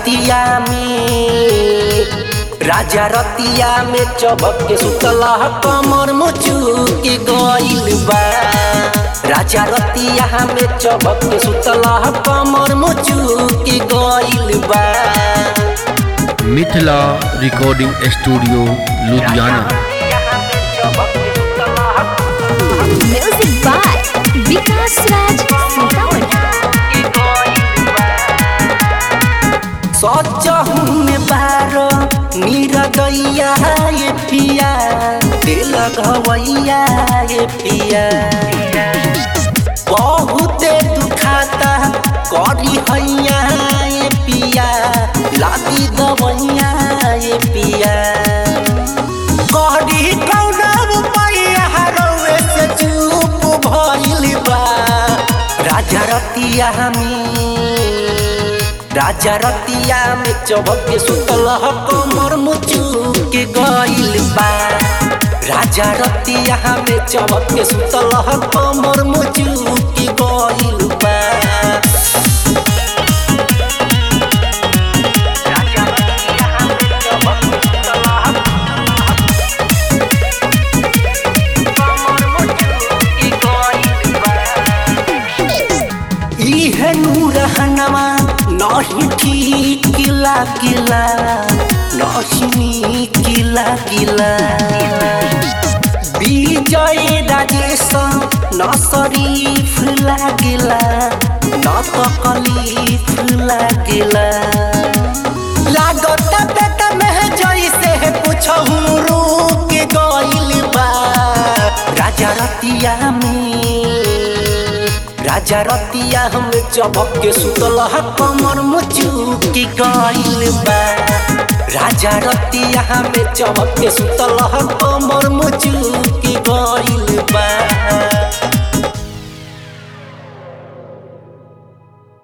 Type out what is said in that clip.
रतिया में राजा रतिया में चबक के सुतला कमर मुचुक गइल बा राजा रतिया में चबक के सुतला कमर मुचुक गइल बा Mithila recording studio Ludhiana Music by Vikas Raj Sitamarhi. सचहु में बारो निरदैया ये पिया दिल घवैया ये पिया बहुते दुखाता करी हैया ये पिया लादी दवैया ये पिया करी कौना रुपैया रउए से चुप भइल बा राजा रतिया में राजा रतिया में चबक के सुतल कमर मुचुक गइल बा राजा रतिया में चबक के सुतल कमर मुचुक गइल बा राजा रतिया में चबक के सुतल कमर मुचुक गइल बा इहे नूरहनमा नहीं ठीक लागिला नहीं किला किला विजय राजेश न शरीफ लागिला न तकलीफ लागिला लागत पेट में जैसे पूछहु रुक गइल बा राजा रतिया में राजा रतिया हम चबक के सुतल कमर मुचुक गइल बा राजा रतिया में चबक के सुतल कमर मुचुक गइल बा